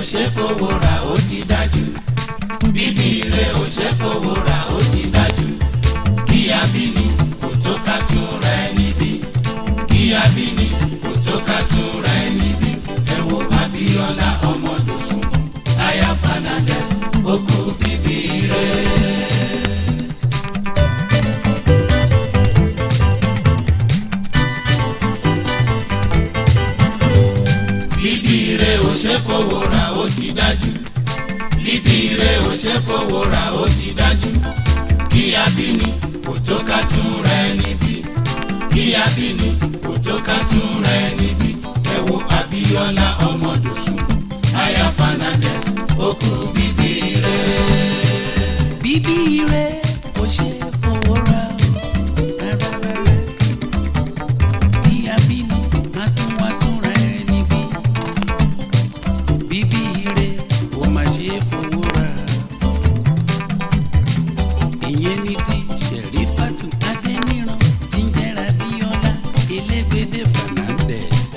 ṣe fowó ra ó ti dájú bíbí ire ò ṣe fowó ra ó ti dájú kí abíní kò tó ká tún ra ẹni bí kí abíní kò tó ká tún ra ẹni bí ẹ wo Abíọ́lá ọmọdọ̀sùn aya Fernandez ó kú bíbí ire. bíbí ire ò ṣe fowó ra ó ti dájú bíbí ire ò ṣe fowó ra ó ti dájú kí abíní kò tó ká tún ra ẹni bí kí abíní kò tó ká tún ra ẹni bí ẹ wo Abíọ́lá ọmọdọ̀sùn aya Fernandez ó kú bíbí ire. bíbí ire kò ṣe fowó ra rárá rárá bí abínú atúnwátúnra ẹni bí bíbí ire kò má ṣe fowó ra ìyẹn ní ti Ṣẹ̀rífátù Adéníran tí ń jẹ́ra Abíọ́lá Elégbédé Fernandez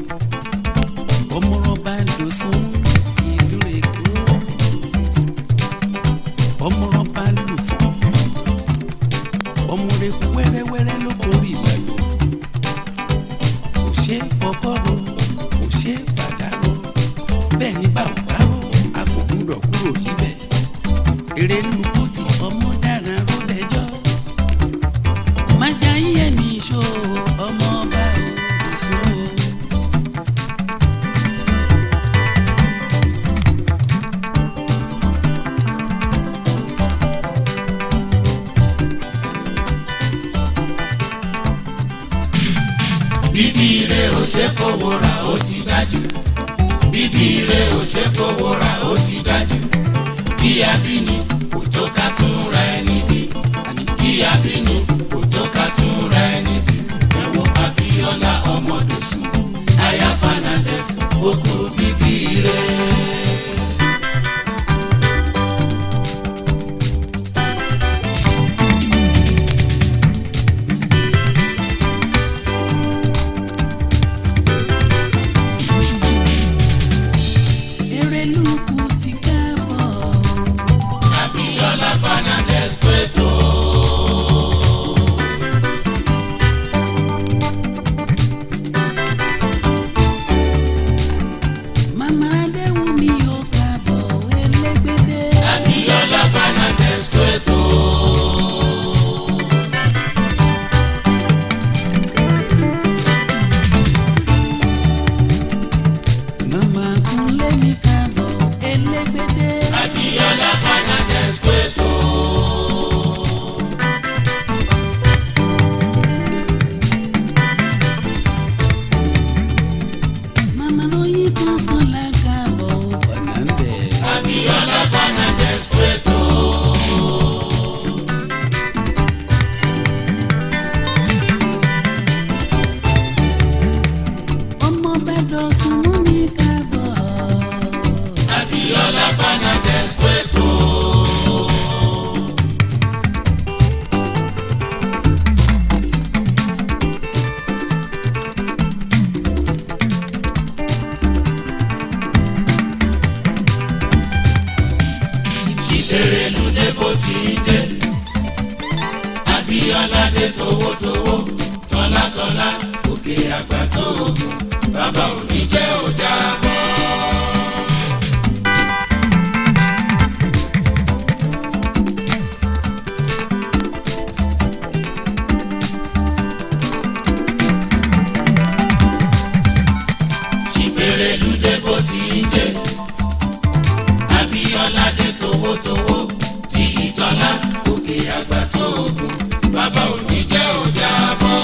ọmọrọba Dòsùn ìlú Èkó ọmọrọba lùfọ ọmọrẹkù wẹ́rẹ́wẹ́rẹ́ ló borí ìlànà kò ṣe é fọkọrọ kò ṣe é fàdárọ bẹ́ẹ̀ ni bá ò bá rọ a kò gbúdọ̀ kúrò níbẹ̀ èrè lukú tí ọmọ dára ró lẹ́jọ́ májà yíyẹ ní iṣó ọmọ ọba Dòsùn o. bíbí ire ò ṣe fowó ra ó ti dájú bíbí ire ò ṣe fowó ra ó ti dájú kí abíní kò tó ká tún ra ẹni bí kí abíní kò tó ká tún ra ẹni bí ẹ wo Abíọ́lá ọmọdọ̀sùn aya Fernandez ó kú bíbí ire. èrè lukú ti káàbọ̀. Abíọ́lá Fernandez pẹ̀tọ́. Mama Adéwùmí ó káàbọ̀ Elégbédé. Abíọ́lá Fernandez pẹ̀tọ́. Mama Kúnlé mi káàbọ̀ Elégbédé. Abíọ́lá Fernandez pẹ̀tọ́. Mama lóyún kan sọ́la káàbọ̀ Fernandez. Abíọ́lá Fernandez pẹ̀tọ́. Ọmọ bẹ́dọ̀ súnmọ́ ní káàbọ̀. Abíọ́lá Fernandez pẹ̀tọ́. Ìdèrèlú dé bó ti ń dé. Abíọ́lá dé towótowó tọ́látọ́lá òkè àgbà tó ogun bàbá òní jẹ́ ọjà bọ́. Ṣìfèrèlú dé bó ti ń dé. Abíọ́lá dé towótowó tí ìtọ́lá òkè àgbà tó ogun bàbá òní jẹ́ ọjà bọ́.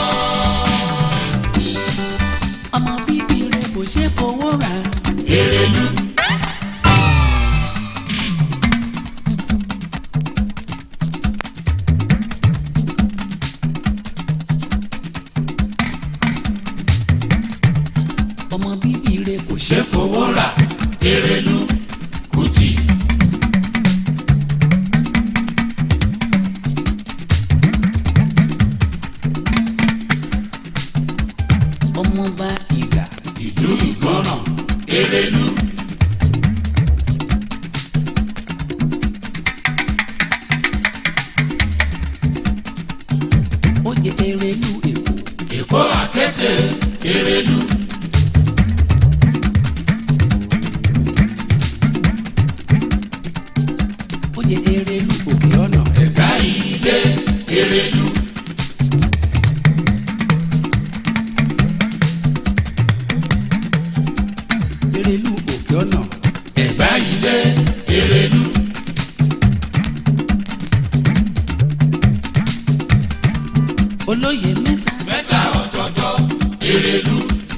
Ọmọ bíbí rẹ̀ kò ṣe fowó rà. Èrèlú. Ọmọ bíbí rẹ̀ kò ṣe ṣe fowó rà Èrèlú Kùtì. ọmọọba ìgbà. ìlú ìgbọràn Èrèlú. kó àkété Erelu. oyè Erelu òkè ọ̀nà Ẹ̀gbá ilé Erelu. Erelu òkè ọ̀nà Ẹ̀gbá ilé Erelu. olóyè mẹ́ta Mẹ́ta ọ̀tọ̀ọ̀tọ̀ Erelu.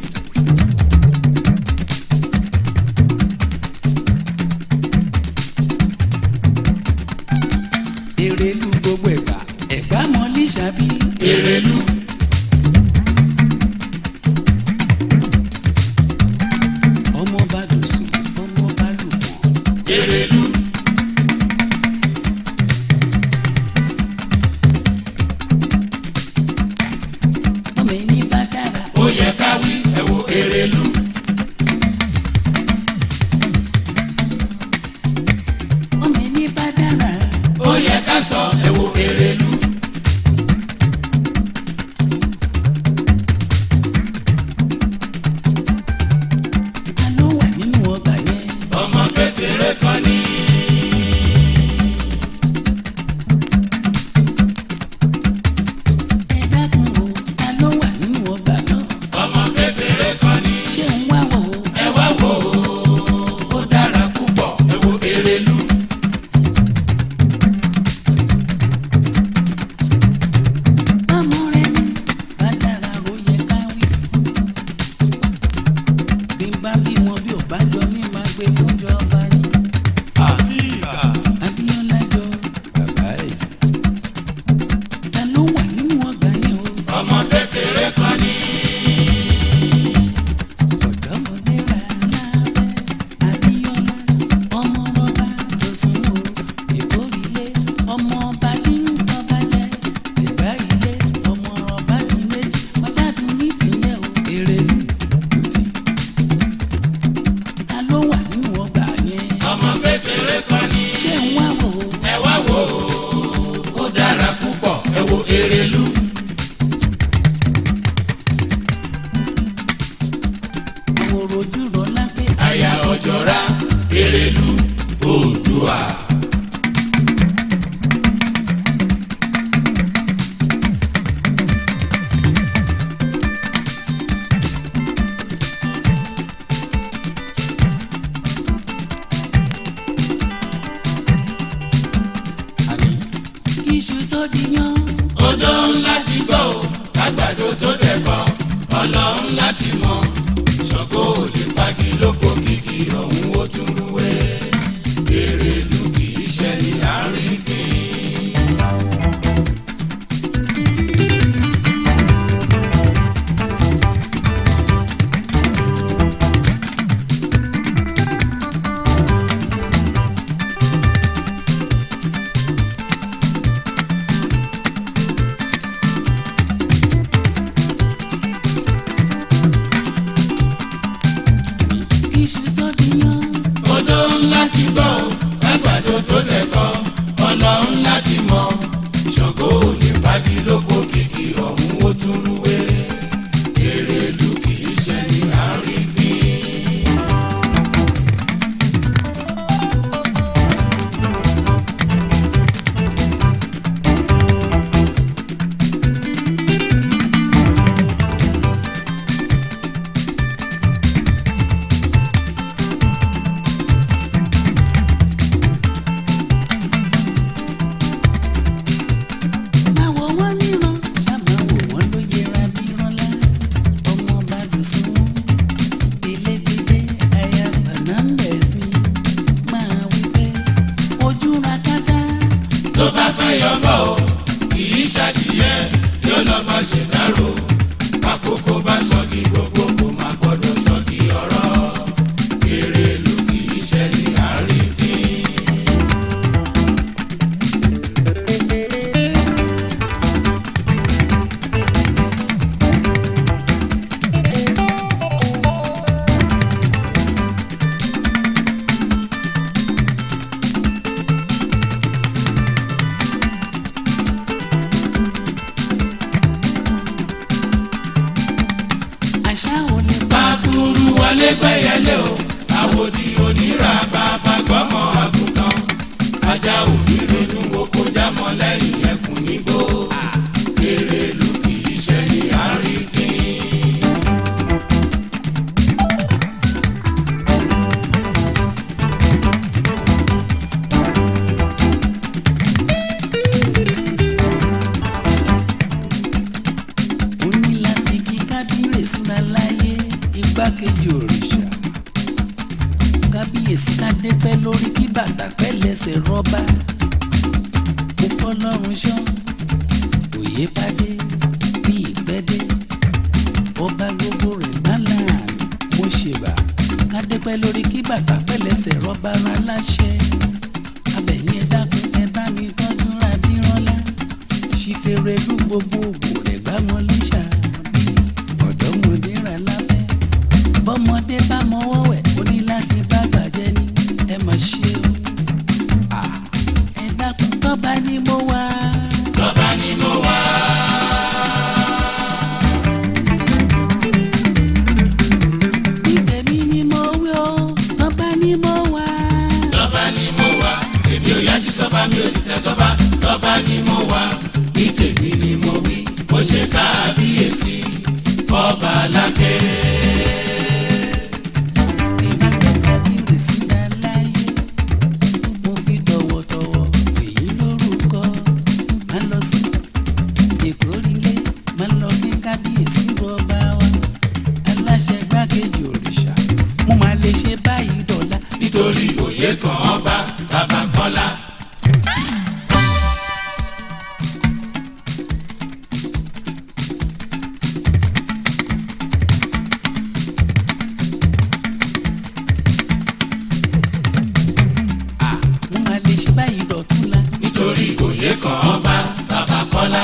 Erelu gbogbo ẹ̀gbá ẹ̀gbá mọ́lí ṣàbí Erelu. ọmọ bá dùsùn ọmọ bá lùfọ̀n Erelu. ọmọ ẹni bá dára Ó yẹ ká wí ẹ wo Erelu. ọmọ ẹni bá dára Ó yẹ ká sọ ẹ wo Erelu. ta ló wà nínú ọgbà yẹn Ọmọ kékeré kan ní. ẹ dákun o ta ló wà nínú ọgbà náà Ọmọ kékeré kan ní. ṣé ń wá wò ó Ẹ wá wò ó. Ó dára púpọ̀ ẹ wo Erelu. ọmọ rẹ ní bá dára ló yẹ ká wí bí n bá bí wọn bí ò bá jọ mí máa gbé fúnjọba ní Abíọ́lá jọ bàbá ẹ̀ jù ta ló wà nínú ọgbà yẹn o. Ọmọ kékeré kan ní. ọ̀dọ́mọdé rà lábẹ́ Abíọ́lá ọmọ rọ́bà tó sùn ó ìkórìlé ọmọ ọba ní ọba jẹ́ ìgbà ilé ọmọ rọ́bà ní méjì ọ̀dàdùn ní tìyẹ̀ ó Erelu Kuti. ta ló wà nínú ọgbà yẹn Ọmọ kékeré kan ní. ṣé ń wá wò ó Ẹ wá wò ó. Ó dára púpọ̀ ẹ wo Erelu. àwòrò ojú rọ lápẹ́ Aya ọ̀jọ̀ra Erelu Oòduà. àní iṣu tó di yan Odó ńlá ti gbọ́ ò lágbàdo tó dẹ̀kọ́ ọlọ́run láti mọ̀ ṣògo ò lè fagi lóko kìkì ọ̀hún ó tún rúwé Erelu kì í ṣe ní láàrin fín. iṣu tó di yan Odó ńlá ti gbọ́ ò lágbàdo tó dẹ̀kọ́ ọlọ́run láti mọ̀ ṣògo ò lè fagi lóko kìkì ọ̀hún ó tún rúwé Erelu kì í ṣe ní láàrin fín. máa wò wọ́n níran ṣáà wò wọ́n ló yẹra bí rọ́lá ọmọ bá dùn sí wọn elégbèdé aya Fernandez mi máa wí pé ojú ra kátá tó bá fẹ́ yọbọ̀ o kì í ṣàdìyẹ yóò lọ bá ṣe dárò àkókò bá sọ́gi gbogbo kò má gbọ́dọ̀ sọ́gi ọ̀rọ̀ Erelu kì í ṣe ní àrífín. àṣà ò lè pa Bákúrú wọlé gbẹ́yẹlé o, àwòdì onírà bàbá gbọ́mọ àgùntàn. Ajá òní ronú oko jámọ́ lẹ́yìn ẹkùn nígbó. Èrèlú kì í ṣe ní àrífín. ó ní láti kí kábíyèsí ra láyé igbákejì òrìṣà kábíyèsí kádé pẹ́ lórí kí bàtà pẹ́ lẹ́sẹ̀ rọ́bà mo fọlọ́run ṣọ́ òye pàdé bí ìpẹ́dé ọba gbogbo rẹ̀ má láàánú mo ṣèbà kádé pẹ́ lórí kí bàtà pẹ́ lẹ́sẹ̀ rọ́bà rán láṣẹ abẹ̀yìn ẹ dákun ẹ bá mi tọ́jú ra bí rọ́lá ṣífẹ́rẹ́ lú gbogbo ògbò rẹ̀ gbá wọn léṣà ọ̀dọ́mọdé rà láfẹ́ bọ́mọdé bá mọwọ́ wẹ̀ ó ní láti bá gbàjẹ́ ní ẹ mà ṣe o Ah, ẹ dákun tọ́ba ni mo wá. Tọ́ba ni mo wá. ní tèmi ni mo wí o tọ́ba ni mo wá. Tọ́ba ni mo wá. Èmi ò yájú sọ́ba mi ò sì tẹ sọ́ba. Tọ́ba ni mo wá. Ní tèmi ni mo wí. Mo ṣe kábíyèsí. Fọ́ba lákè. ìdájọ́ kábíyèsí dá láyé mo fi tọ̀wọ̀tọ̀wọ̀ èyí lórúkọ máa lọ sí ìkórìlé máa lọ fi kábíyèsí rọba wa aláṣẹ gbákejì òrìṣà mo máa lè ṣe báyìí dọ̀la Nítorí òye kan ọba bàbá Kọ́lá. mo máa lè ṣe báyìí dọ̀túnla Nítorí òye kan ọba bàbá Kọ́lá.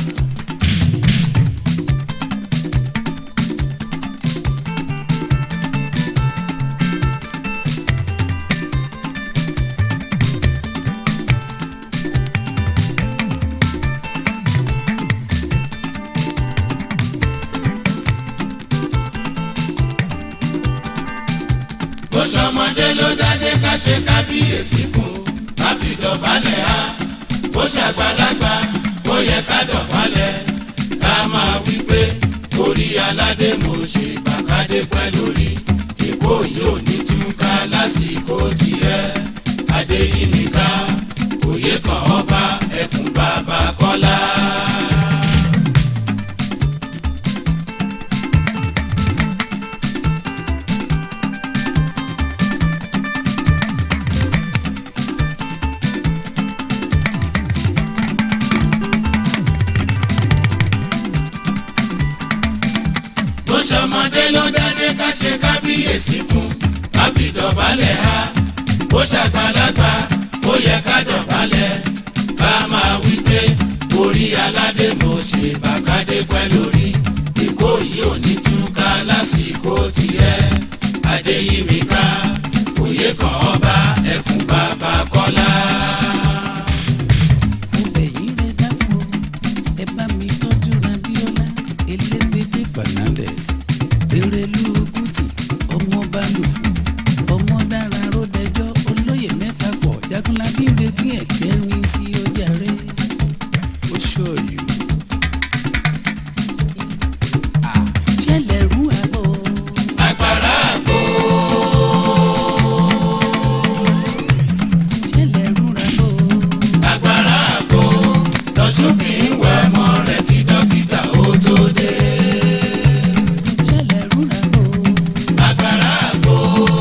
bó ṣọmọdé ló dádé ká ṣe kábíyèsí fún ká fi dọ̀bálẹ̀ á bó ṣàgbàlagbà ó yẹ ká dọ̀bálẹ̀ ká máa wí pé orí aládé mo ṣe bàkádé pẹ́ lórí èkó yóò ní túká lásìkò tiẹ̀ adéyínníká òye kan ọba ẹkùn bàbá kọ́lá. bó ṣọmọdé ló dádé ká ṣe kábíyèsí fún ká fi dọ̀bálẹ̀ ha bó ṣàgbàlagbà ó yẹ ká dọ̀bálẹ̀ ká máa wí pé orí aládé mo ṣe bàkádé pẹ́ lórí ìkó yìí ò ní túká lásìkò tiẹ̀ adéyímíká òye kan ọba ẹkùn bàbá kọ́lá. mo bẹ̀ yín rẹ dákun o ẹ bá mi tọ́jú rabiola elégbèdé fernandez erelu kuti ọmọ balùfù ọmọ dára ròdẹjọ́ olóyè mẹ́ta pọ̀ jagunlabi ń retí ẹ̀kẹ́rin sí ọjà rẹ̀ ó ṣọ́ọ̀yù. ṣẹlẹ̀ rú àbọ̀ agbára àgbo ṣẹlẹ̀ rú àbọ̀ agbára àgbo lọ́sùn fi ń wẹ̀ mọ́ rẹ̀ kí dókítà ó tó dé. ṣẹlẹ̀ rú àbọ̀ agbára àgbo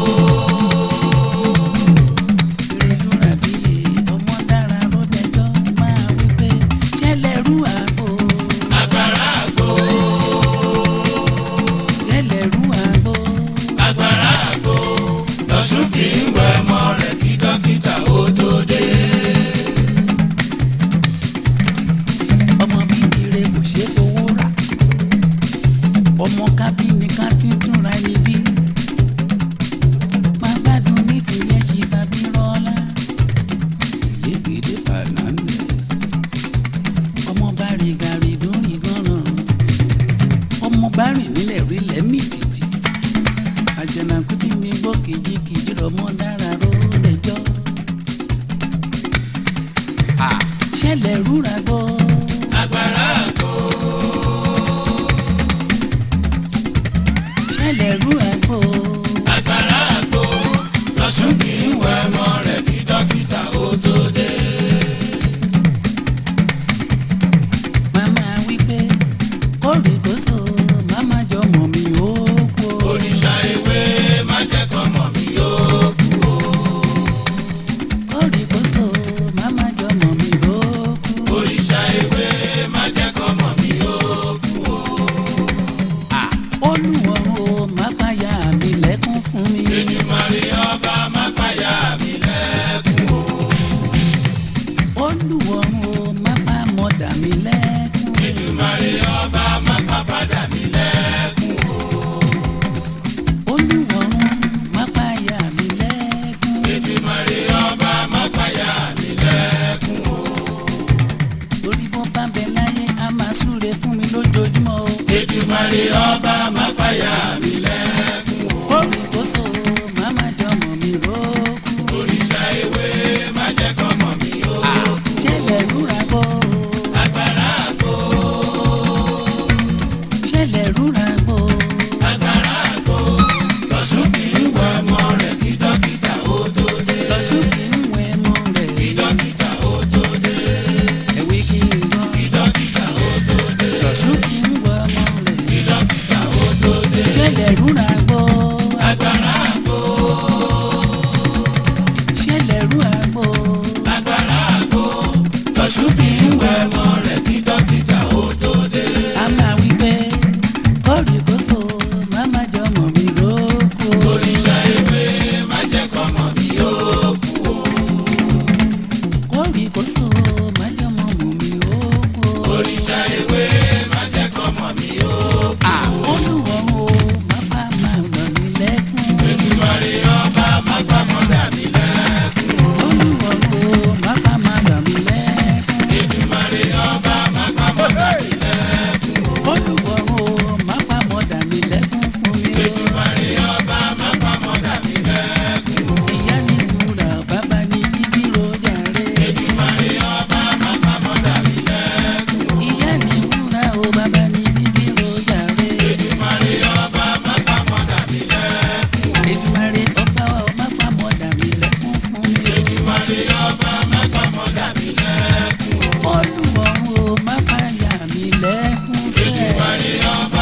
erelu rabi ọmọ dára ròdẹjọ́ máa wí pé ṣẹlẹ̀ rú àbọ̀. agbára àgbo ẹlẹ́rú àgbo agbára àgbo lọ́sùn fi ń wẹ̀ mọ́ rẹ̀ kí dókítà ó tó dé. ọmọ bíbí rẹ kò ṣe é fowó rà ọmọ kábíní ká ti túnra ẹni bí má gbádùn ní tìyẹn ṣe fàbí rọlá ìlégbèdé Fernandez ọmọ bá rìn gàrí lórí gánran ọmọ bá rìn rìn nílẹ̀ rí lẹ́mí títì àjànàkú tí mi gbọ́ kìjikìji rọmọ dára ró lẹ́jọ́ ṣẹlẹ̀ rúra gbọ́ agbára àgbo ṣẹlẹ̀ rúra gbọ́ agbára àgbo lọ́sùn kì í wọ ẹmọ rẹ̀ kí dókítà ó tó dé. màmá wípé kórìkóso màmá jọmọ mi ó kú o. òrìṣà ewé má jẹ́ kọ́mọ mi ó kú o. kórìkóso màmá jọmọ mi ó kú o. òrìṣà ewé má jẹ́ kọ́mọ mi ó kú o. olùwọ̀run o má pàyà mi lẹ́kún fún mi. Èdùmàrè ọba má pàyà mi lẹ́kún o. olùwọ̀run o má pa mọ̀dà mi lẹ́kún. Èdùmàrè ọba má pa fàdà mi lẹ́kún o. olùwọ̀run má pàyà mi lẹ́kún. Èdùmàrè ọba má pàyà mi lẹ́kún o. torí bó bá bẹ láyé a máa súre fún mi lójoojúmọ́ o. Èdùmàrè ọba má pàyà mi lẹ́kún o. kórìkóso màmá jọmọ mi rókù. Òrìṣà ewé má jẹ́ kọ́mọ mi ó kú. ṣẹlẹ̀ rúra gbọ́. Agbára àgbo ṣẹlẹ̀ rúra gbọ́. agbára àgbo lọ́sùn fi ń wọ ọmọ rẹ̀ kí dókítà ó tó dé. lọ́sùn fi ń wẹ mọ́ rẹ̀. Kí dókítà ó tó dé. ẹ̀wí kí n gbọ́. Kí dókítà ó tó dé. lọ́sùn fi ń wẹ mọ́ rẹ̀. Kí dókítà ó tó dé. ṣẹlẹ̀ rúra gbọ́. Agbára àgbo ṣẹlẹ̀ rúra gbọ́. agbára àgbo lọ́sùn fi ń wẹ ọmọ rẹ̀ kí dókítà ó tó dé. a máa wí pé kórìkóso màmá jọmọ mi rókù. Òrìṣà ewé má jẹ́ kọ́mọ mi ó kú o. kórìkóso màmá jọmọ mi rókù. Òrìṣà ewé má jẹ́ kọ́mọ mi ó kú o. olùwọ̀run o má bá máa ràn mí lẹ́kún. Èdùmàrè ọba má pa mọ́dà mi lẹ́kún o. olùwọ̀run o má bá máa ràn mí lẹ́kún. Èdùmàrè ọba má pa mọ́dà mi lẹ́kún o. olùwọ̀run o má bá mọ̀dà mi lẹ́kún fún mi. Èdùmàrè ọba má pa mọ́dà mi lẹ́kún o. ìyá ní wúrà bàbá ní dídí rojà rẹ̀. Èdùmàrè ọba má pa mọ́dà mi lẹ́kún o. ìyá ní wúrà o bàbá ní dídí rojà rẹ̀. Èdùmàrè ọba má pa mọ́dà mi lẹ́kún o. Èdùmàrè ọba wa má bá mọ̀dà mi lẹ́kún fún mi. Èdùmàrè ọba má pa mọ́dà mi lẹ́kún o. olùwọ̀run o má bá yà mí lẹ́kún sẹ́ẹ̀. Èdùmàrè ọba